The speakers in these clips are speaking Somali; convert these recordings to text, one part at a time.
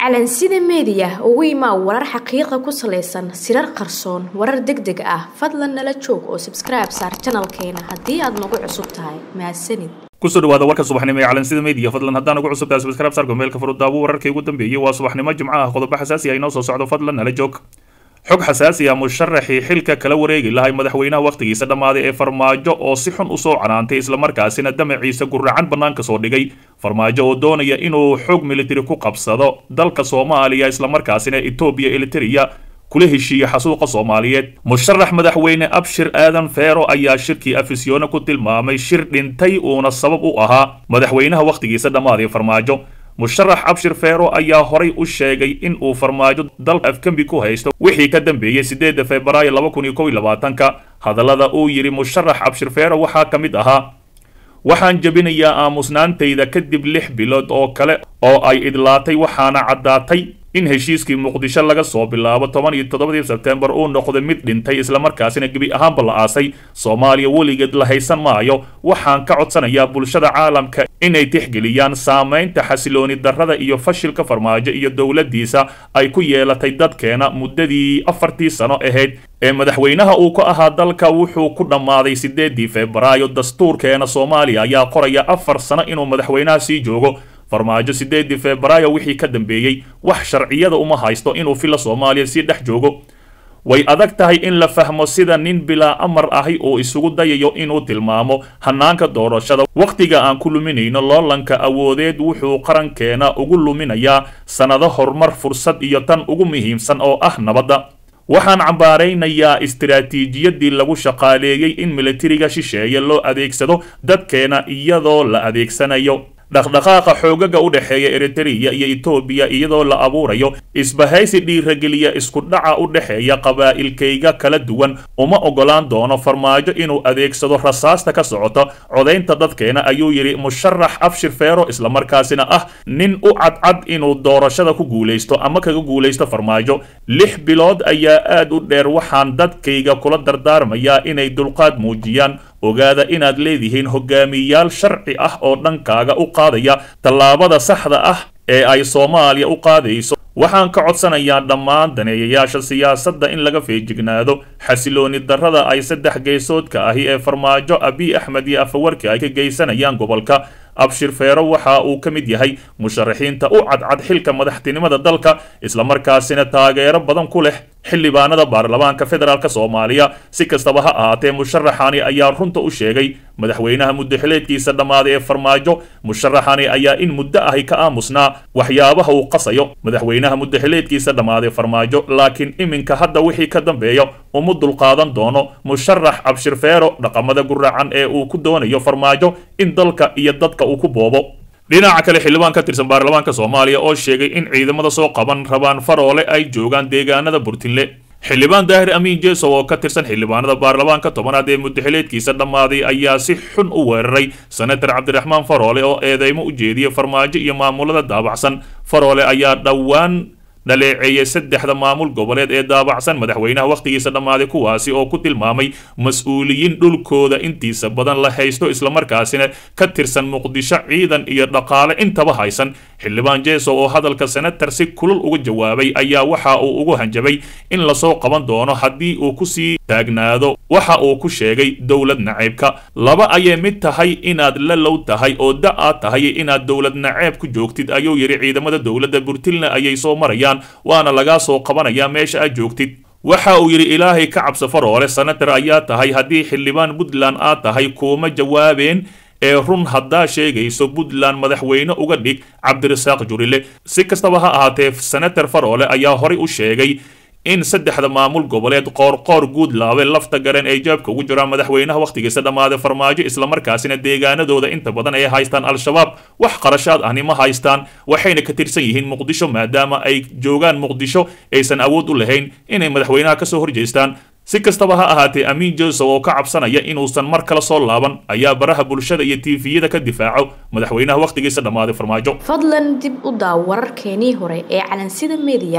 calansida meediya ugu imaa warar xaqiiqa ku salaysan sirar qarsoon warar deg deg ah fadlan nala joog oo sabskribe saar janalkeena haddii aad nagu cusub tahay mahadsanid kusoo dhawaada warka subaxnimo ee calansida media fadlan haddaan ugu cusub tahay subscribe sarka meelka furudaabu wararkii ugu dambeeyey waa subaxnimo jimco ah qodobo xasaasi ah inoo soo socdo fadlan nala joog xog xasaasi ah musharaxii xilka kala wareegi lahay madaxweynaha wakhtigiisa dhammaaday ee farmaajo oo si xun usoo canaantay islamarkaasina damaciisa guracan bannaanka soo dhigay farmaajo oo doonaya inuu xoog militari ku qabsado dalka soomaaliya islamarkaasina etoobiya eliteria kula heshiiya xasuuqa soomaaliyeed musharax madaxweyne abshir aadan feero ayaa shirkii afisyoone ku tilmaamay shir dhintay uuna sabab u ahaa madaxweynaha wakhtigiisa dhammaaday farmaajo musharax abshir feero ayaa horay u sheegay in uu farmaajo dalka afgembi ku haysto wixii ka dambeeyey sideedda februaayo laba kun iyo kow iyo labaatanka hadallada uu yidhi musharax abshir feero waxaa ka mid ahaa waxaan jebinayaa aamusnaantayda kadib lix bilood oo kale oo ay idlaatay waxaana caddaatay in heshiiskii muqdisho laga soo bilaabo toban iyo toddobadii sebtembar uu noqday mid dhintay islamarkaasina gebi ahaanba la aasay soomaaliya weligeed la haysan maayo waxaan ka codsanayaa bulshada caalamka inay tixgeliyaan saamaynta xasilooni darrada iyo fashilka farmaajo iyo dowladdiisa ay ku yeelatay dadkeena muddadii afartii sano ahayd ee madaxweynaha uu ka ahaa dalka wuxuu ku dhammaaday sideedii febraayo dastuurkeena soomaaliya ayaa qoraya afar sano inuu madaxweynaha sii joogo farmaajo sideedii febraayo wixii ka dambeeyey wax sharciyada uma haysto inuu filla soomaaliya sii dhex joogo way adag tahay in la fahmo sida nin bilaa amar ahi uu isugu dayayo inuu tilmaamo hanaanka doorashada wakhtiga aan ku luminayno loolanka awoodeed wuxuu qarankeena ugu luminayaa sannado horumar fursad iyo tan ugu muhiimsan oo ah nabadda waxaan cambaaraynayaa istiraatiijiyadii lagu shaqaaleeyey in militariga shisheeye loo adeegsado dadkeena iyadoo la adeegsanayo dhaqdhaqaaqa xoogaga u dhexeeya eritereya iyo etoobiya iyadoo la abuurayo isbahaysi dhiirageliya isku dhaca u dhexeeya qabaa'ilkayga kala duwan uma ogolaan doono farmaajo inuu adeegsado rasaasta ka socota codaynta dadkeena ayuu yidhi musharax abshir feero islamarkaasina ah nin u cadcad inuu doorashada ku guulaysto ama kaga guulaysto farmaajo lix bilood ayaa aad u dheer waxaan dadkayga kula dardaarmayaa inay dulqaad muujiyaan ogaada inaad leedihiin hogaamiyayaal sharci ah oo dhankaaga u qaadaya tallaabada saxda ah ee ay soomaaliya u qaadayso waxaan ka codsanayaa dhammaan daneeyayaasha siyaasadda in laga feejignaado xasilooni darrada ay saddex geesoodka ahi ee farmaajo abiy axmed iyo afawarki ay ka geysanayaan gobolka abshir feero waxa uu ka mid yahay musharaxiinta u cadcad xilka madaxtinimada dalka islamarkaasina taageero badan ku leh xildhibaanada baarlamaanka federaalk soomaaliya si kastaba ha ahaatee musharaxani ayaa runta u sheegay madaxweynaha muddaxileedkiisa dhammaaday ee farmaajo musharaxani ayaa in muddo ahi ka aamusnaa waxyaabaha uu qasayo madaxweynaha muddaxileedkiisa dhammaaday farmaajo laakiin iminka hadda wixii ka dambeeya uma dulqaadan doono musharax abshir feero dhaqamada guracan ee uu ku doonayo farmaajo in dalka iyo dadka uu ku boobo dhinaca kale xildhibaan ka tirsan baarlamaanka soomaaliya oo sheegay in ciidamada soo qaban rabaan faroole ay joogaan deegaanada burtinle xildhibaan daahir amiin jeesow oo ka tirsan xildhibaanada baarlamaanka tobanaad ee muddaxileedkiisa dhammaaday ayaa si xun u weeraray senator cabdiraxmaan faroole oo eedeymo u jeediyay farmaajo iyo maamulada daabacsan faroole ayaa dhowaan dhaleeceeyay saddexda maamul goboleed ee daabacsan madaxweynaha wakhtigiisa dhammaaday kuwaasi oo ku tilmaamay mas-uuliyiin dhulkooda intiisa badan la haysto islamarkaasina ka tirsan muqdisho ciidan iyo dhaqaale intaba haysan xildhibaan jeesow oo hadalka senator si kulul uga jawaabay ayaa waxa uu ugu hanjabay in lasoo qaban doono haddii uu kusii taagnaado waxa uu ku sheegay dowlad naceebka laba ayay mid tahay inaad la low tahay oo da aad tahay inaad dowlad naceeb ku joogtid ayuu yidhi ciidamada dowladda burtilna ayay soo marayaan waana lagaa soo qabanayaa meesha aad joogtid waxa uu yidhi ilaahay ka cabso faroole senator ayaa tahay haddii xildhibaan puntland aad tahay kuuma jawaabeen ee run haddaa sheegayso puntland madaxweyne uga dhig cabdirasaaq jurile si kastaba ha ahaatee senator faroole ayaa horay u sheegay in saddexda maamul goboleed qoorqoor guudlaabe lafta garan ay jaabka ugu jiraan madaxweynaha wakhtigiisa dhammaaday farmaajo islamarkaasina deegaanadooda inta badan ay haystaan al-shabaab wax qarashaad ahni ma haystaan waxayna ka tirsan yihiin muqdisho maadaama ay joogaan muqdisho aysan awood u lahayn inay madaxweynaha kasoo horjeestaan si kastaba ha ahaatee amiin josow oo ka cabsanaya inuusan mar kale soo laaban ayaa baraha bulshada iyo tiifiyada ka difaaco madaxweynaha wakhtigiisa dhammaaday farmaajo fadlan dib u daaw wararkeenii hore ee calansida meediya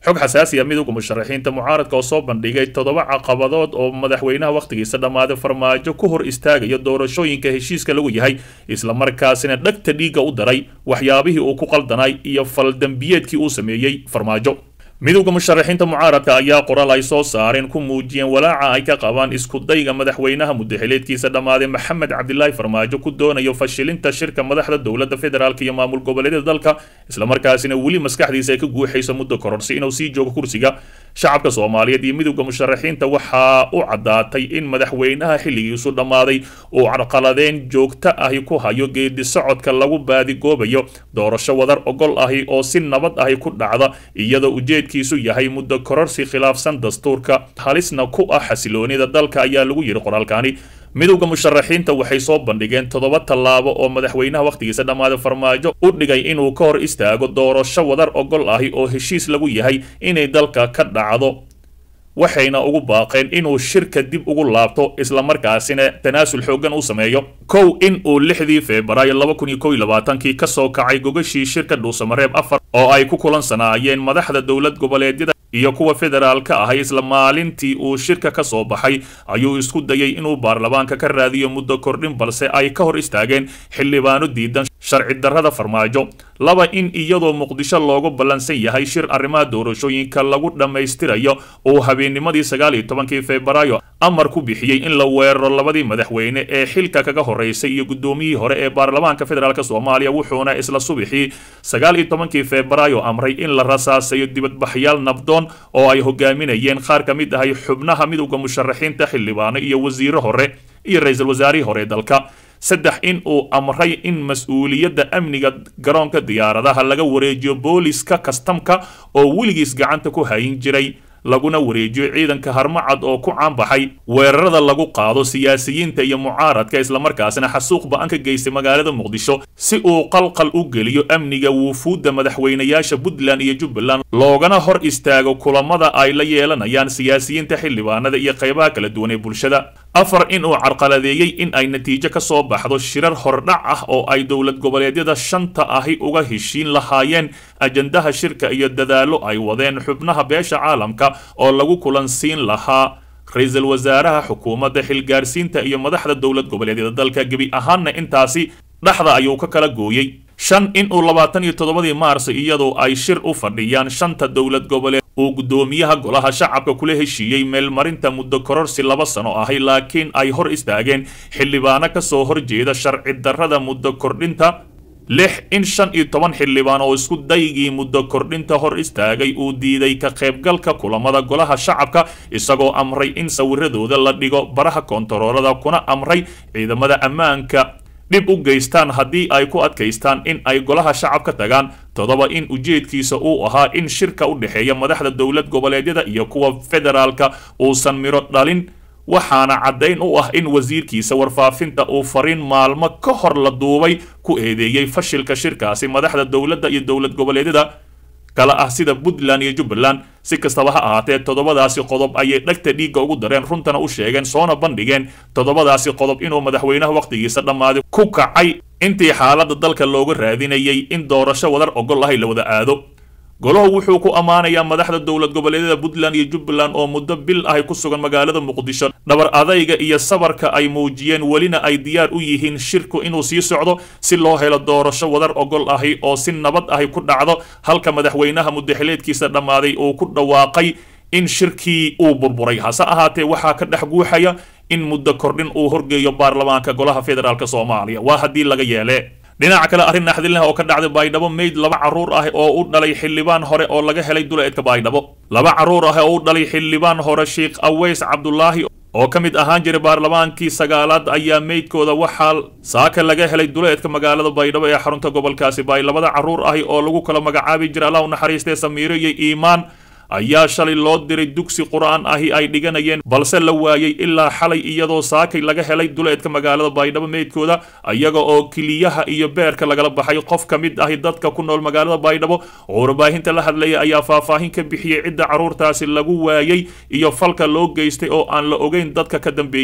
xog xasaasi ah midowga musharaxiinta mucaaradka oo soo bandhigay toddoba caqabadood oo madaxweynaha wakhtigiisa dhammaaday farmaajo ku hor istaagaya doorashooyinka heshiiska lagu yahay islamarkaasina dhegta dhiigga u daray waxyaabihii uu ku qaldanay iyo faldambiyeedkii uu sameeyey farmaajo midowda musharaxiinta mucaaradka ayaa qoraal ay soo saareen ku muujiyeen walaaca ay ka qabaan iskudayga madaxweynaha muddaxileedkiisa dhammaaday maxamed cabdilaahi farmaajo ku doonayo fashilinta shirka madaxda dowladda federaalk iyo maamul goboleedyada dalka islamarkaasina weli maskaxdiisa ay ka guuxayso muddo kororsi inuu sii joogo kursiga shacabka soomaaliyeed iyo midowda musharaxiinta waxaa u caddaatay in madaxweynaha xilligiisu dhammaaday uu carqaladeen joogto ahi ku hayo geedi socodka lagu baadigoobayo doorasho wadar ogol ahi oo si nabad ahi ku dhacda iyadoo ujeedkiisu yahay muddo kororsi khilaafsan dastuurka halisna ku ah xasiloonida dalka ayaa lagu yidhi qoraalkani midowda musharaxiinta waxay soo bandhigeen toddoba tallaabo oo madaxweynaha wakhtigiisa dhammaaday farmaajo u dhigay inuu ka hor istaago doorasho wadar ogol ahi oo heshiis lagu yahay inay dalka ka dhacdo waxayna ugu baaqeen inuu shirka dib ugu laabto islamarkaasina tanaasul xooggan u sameeyo kow in uu lixdii febraayo laba kun iyo kow iyo labaatankii ka soo kacay gogashii shirka dhuusamareeb afar oo ay ku kulansanaayeen madaxda dowlad goboleedyada iyo kuwa federaalka ahay isla maalintii uu shirka ka soo baxay ayuu isku dayay inuu baarlamaanka ka raadiyo muddo kordhin balse ay ka hor istaageen xildhibaano diidan sharci darrada farmaajo laba in iyadoo muqdisho loogu ballansan yahay shir arrimaha doorashooyinka lagu dhammaystirayo uu habeennimadii sagaal iyo tobankii febraayo amar ku bixiyey in la weeraro labadii madaxweyne ee xilka kaga horeysay iyo guddoomiyihii hore ee baarlamaanka federaalk soomaaliya wuxuuna isla subixii sagaal iyo tobankii febraayo amray in la rasaasayo dibadbaxyaal nabdoon oo ay hogaaminayeen qaar ka mid ahay xubnaha midowda musharaxiinta xildhibaano iyo wasiiro hore iyo ra-iisul wasaarihii hore ee dalka saddex in uu amray in mas-uuliyadda amniga garoonka diyaaradaha laga wareejiyo booliska kastamka oo weligiis gacanta ku hayin jiray laguna wareejiyo ciidanka harmacad oo ku caanbaxay weerarada lagu qaado siyaasiyiinta iyo mucaaradka islamarkaasina xasuuq ba-an ka geystay magaalada muqdisho si uu qalqal u geliyo amniga wuufuudda madaxweynayaasha puntland iyo jubbaland loogana hor istaago kulamada ay la yeelanayaan siyaasiyiinta xildhibaanada iyo qaybaha kala duwan ee bulshada afar in uu carqaladeeyey in ay natiijo ka soo baxdo shirar hordhac ah oo ay dowlad goboleedyada shanta ahi uga heshiin lahaayeen ajandaha shirka iyo dadaallo ay wadeen xubnaha beesha caalamka oo lagu kulansiin lahaa ra-iisul wasaaraha xukuumadda xilgaarsiinta iyo madaxda dowlad goboleedyada dalka gebi ahaanna intaasi dhexda ayuu ka kala gooyey shan in uu labaatan iyo toddobadii maars iyadoo ay shir u fadhiyaan shanta dowlad goboleed uu guddoomiyaha golaha shacabka kula heshiiyey meelmarinta muddo kororsi laba sano ahay laakiin ay hor istaageen xildhibaano ka soo horjeeda sharci darrada muddo kordhinta lix in shan iyo toban xildhibaan oo isku daygii muddo kordhinta hor istaagay uu diiday ka qaybgalka kulamada golaha shacabka isagoo amray in sawiradooda la dhigo baraha koontaroolada kuna amray ciidamada ammaanka dhib u geystaan haddii ay ku adkaystaan in ay golaha shacab ka tagaan toddoba in ujeedkiisa uu ahaa in shirka u dhexeeya madaxda dowlad goboleedyada iyo kuwa federaalka uusan miro dhalin waxaana caddayn u ah in wasiirkiisa warfaafinta uu fariin maalmo ka hor la duubay ku eedeeyey fashilka shirkaasi madaxda dowladda iyo dowlad goboleedyada kala ah sida puntland iyo jubbaland si kastaba ha ahaatee toddobadaasi qodob ayay dhegta dhiigga ugu dareen runtana u sheegeen soona bandhigeen toddobadaasi qodob inuu madaxweynaha wakhtigiisa dhammaaday ku kacay intii xaaladda dalka looga raadinayay in doorasho wadar ogol ahay la wada aado golahu wuxuu ku ammaanayaa madaxda dowlad goboleedyada puntland iyo jubbaland oo muddo bil ahay ku sugan magaalada muqdisho dhabar adayga iyo sabarka ay muujiyeen welina ay diyaar u yihiin shirku inuu sii socdo si loo helo doorasho wadar ogol ahi oo si nabad ahi ku dhacdo halka madaxweynaha muddaxileedkiisa dhammaaday uu ku dhawaaqay in shirkii uu burburay hase ahaatee waxaa ka dhex guuxaya in muddo kordhin uu horgeeyo baarlamaanka golaha federaalk soomaaliya waa haddii laga yeele dhinaca kale arrin naxdinleh oo ka dhacday baydhabo meyd laba carruur ah oo u dhalay xildhibaan hore oo laga helay duleedka baydhabo laba carruur ah oo u dhalay xildhibaan hore sheikh aweys cabdulaahi oo ka mid ahaan jiray baarlamaankii sagaalaad ayaa meydkooda waxaa saaka laga helay duleedka magaalada baydhabo ee xarunta gobolkaasi baay labada carruur ahi oo lagu kala magacaabi jiray allah u naxariistee samiiro iyo iimaan ayaa shalay loo diray dugsi qur-aan ahi ay dhiganayeen balse la waayey ilaa xalay iyadoo saakay laga helay duleedka magaalada baydhabo meydkooda iyaga oo kiliyaha iyo beerka lagala baxay qof ka mid ahi dadka ku nool magaalada baydhabo oo warbaahinta la hadlaya ayaa faahfaahin ka bixiyey cidda carruurtaasi lagu waayey iyo falka loo geystay oo aan la ogeyn dadka ka dambeeyey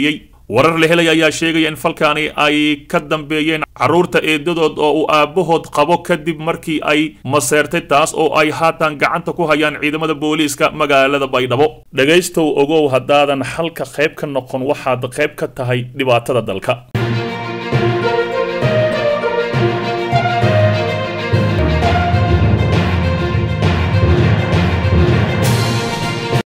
warar la helaya ayaa sheegaya in falkaani ay ka dambeeyeen carruurta eedadood oo uu aabbahood qabo kadib markii ay maseertay taas oo ay haatan gacanta ku hayaan ciidamada booliiska magaalada baydhabo dhegaystow ogow haddaadan xalka qayb ka noqon waxaad qayb ka tahay dhibaatada dalka